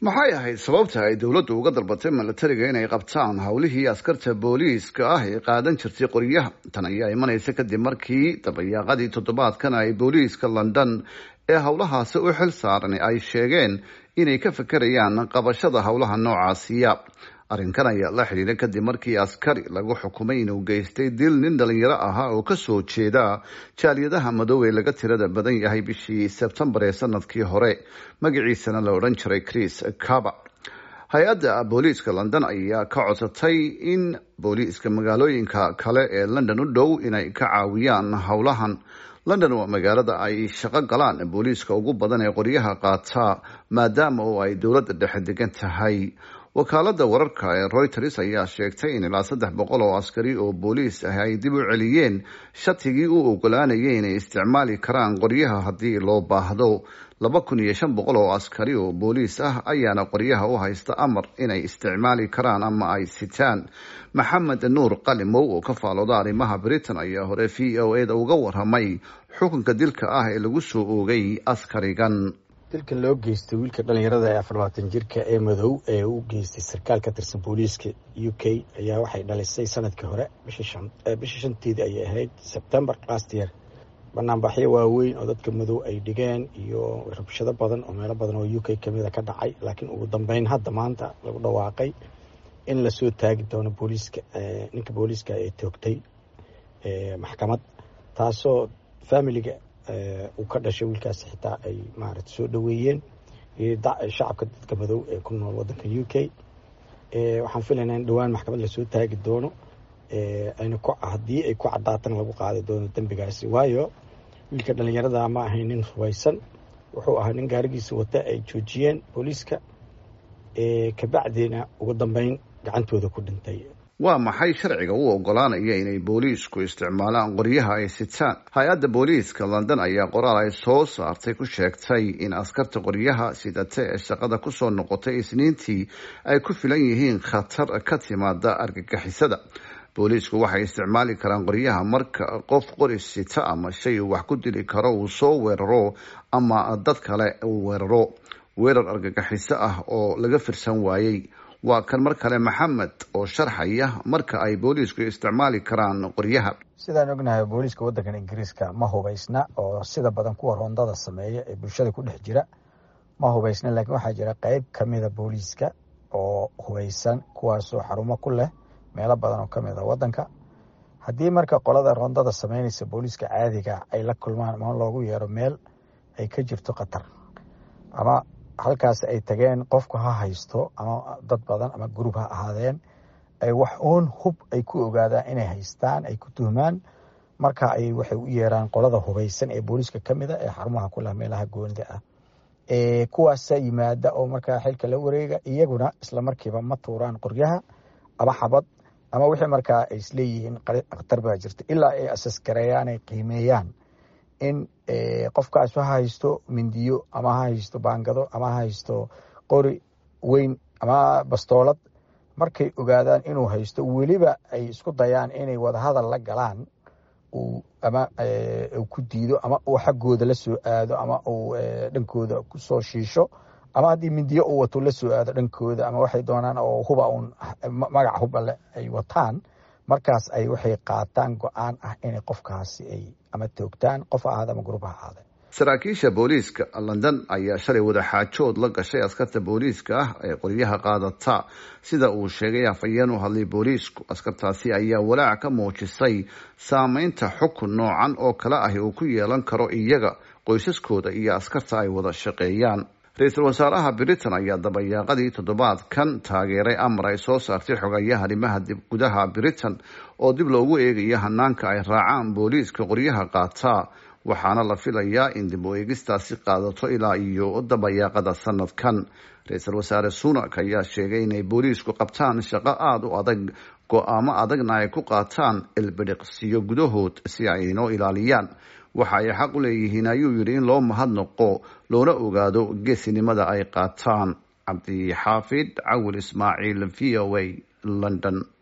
maxay ahayd sababta ay dowladdu uga dalbatay milatariga inay qabtaan howlihii askarta booliiska ah ee qaadan jirtay qoryaha tan ayaa imanaysa kadib markii dabayaaqadii toddobaadkan ay booliiska london ee howlahaasi u xil saaran ay sheegeen inay ka fekerayaan qabashada howlaha noocaasiya arrinkan ayaa la xidhiidha kadib markii askari lagu xukumay inuu geystay dil nin dhalinyaro ahaa oo kasoo jeeda jaaliyadaha madow ee laga tirada badan yahay bishii sebtembar ee sanadkii hore magaciisana la odhan jiray chris caba hay-adda booliiska london ayaa ka codsatay in booliiska magaalooyinka kale ee london u dhow inay ka caawiyaan howlahan london waa magaalada ay shaqo galaan booliiska ugu badan ee qoryaha qaata maadaama oo ay dowladda dhexe degan tahay wakaalada wararka ee reuters ayaa sheegtay in ilaa saddex boqol oo askari oo booliis ah ay dib u celiyeen shatigii u ogolaanayay inay isticmaali karaan qoryaha haddii loo baahdo laba kun iyo shan boqol oo askari oo booliis ah ayaana qoryaha u haysta amar inay isticmaali karaan ama ay sitaan maxamed nuur qalimow oo ka faalooda arrimaha britain ayaa hore v o e da uga waramay xukunka dilka ah ee lagu soo oogay askarigan dilka loo geystay wiilka dhalinyarada ee afar labaatan jirka ee madow ee u geystay sarkaal ka tirsan booliiska u k ayaa waxay dhalisay sanadkii hore bishii shanteedii ayay ahayd sebtember last year banaanbaxyo waaweyn oo dadka madow ay dhigeen iyo rabshado badan oo meelo badan oo u k kamida ka dhacay laakiin ugu dambeyn hadda maanta lagu dhawaaqay in lasoo taagi doono booliiska ninka booliiska ee toogtay maxkamad taasoo familiga uu ka dhashay wiilkaasi xitaa ay maarata soo dhoweeyeen shacabka dadka madow ee ku nool wadanka u k waxaan filaynaa in dhowaan maxkamad lasoo taagi doono ayna haddii ay ku caddaatana lagu qaadi doono dembigaasi waayo wiilka dhalinyarada ma ahayn nin hubaysan wuxuu ahaa nin gaarigiisa wata ay joojiyeen booliiska kabacdiina ugu dambeyn gacantooda ku dhintay waa maxay sharciga u ogolaanaya inay booliisku isticmaalaan qoryaha ay sitaan hay-adda booliiska london ayaa qoraal ay soo saartay ku sheegtay in askarta qoryaha sidate ee shaqada kusoo noqotay isniintii ay ku filan yihiin khatar ka timaada argagixisada booliisku waxay isticmaali karaan qoryaha marka qof qoris sita ama shay uu wax ku dili karo uu soo weeraro ama dad kale uu weeraro weerar argagixiso ah oo laga firsan waayey waa kan mar kale maxamed oo sharxaya marka ay booliisku isticmaali karaan qoryaha sidaan ognahay booliiska waddankan ingiriiska ma hubaysna oo sida badan kuwa roondada sameeya ee bulshada ku dhex jira ma hubaysna laakiin waxaa jira qeyb kamida booliiska oo hubaysan kuwaasoo xarumo ku leh meelo badan oo kamid a waddanka haddii marka qolada roondada sameynaysa booliiska caadiga ay la kulmaan ama loogu yeero meel ay ka jirto khatar ama halkaas ay tageen qofku ha haysto ama dad badan ama gurub ha ahaadeen ay wax uun hub ay ku ogaadaan inay haystaan ay ku tuhmaan marka ay waxay u yeeraan qolada hubaysan ee booliiska ka mida ee xarumaha ku leh meelaha goonida ah kuwaasa yimaada oo markaa xilka la wareega iyaguna isla markiiba ma tuuraan qoryaha ama xabad ama wixii markaa ay isleeyihiin khatar baa jirta ilaa ay asasgareeyaan ay qiimeeyaan in qofkaas ha haysto mindiyo ama ha haysto baangado ama ha haysto qori weyn ama bastoolad markay ogaadaan inuu haysto weliba ay isku dayaan inay wadahadal la galaan ama uu ku diido ama uu xaggooda la soo aado ama uu dhankooda kusoo shiisho ama haddii mindiyo uu wato la soo aado dhankooda ama waxay doonaan oo huba uun magac hubale ay wataan markaas ay waxay qaataan go-aan ah inay qofkaasi ay ama toogtaan qof ahaada ama gurub ha ahaade saraakiisha booliiska london ayaa shalay wadaxaajood la gashay askarta booliiska ah ee qoryaha qaadata sida uu sheegay afhayeen u hadlay booliisku askartaasi ayaa walaac ka muujisay saameynta xukun noocan oo kale ahi uu ku yeelan karo iyaga qoysaskooda iyo askarta ay wada shaqeeyaan ra-iisul wasaaraha britain ayaa dabayaaqadii toddobaadkan taageeray amar ay soo saartay xogayaha arrimaha gudaha britain oo dib loogu eegayo hanaanka ay raacaan booliiska qoryaha qaataa waxaana la filayaa in dib u eegistaasi qaadato ilaa iyo dabayaaqada sanadkan ra-iisul wasaare sunak ayaa sheegay inay booliisku qabtaan shaqo aada u adag go-aamo adagna ay ku qaataan ilbidhiqsiyo gudahood si ay inoo ilaaliyaan waxa ay xaq u leeyihiin ayuu yidhi in loo mahadnaqo loona ogaado geesinimada ay qaataan cabdixaafid cawil ismaaciil v o a london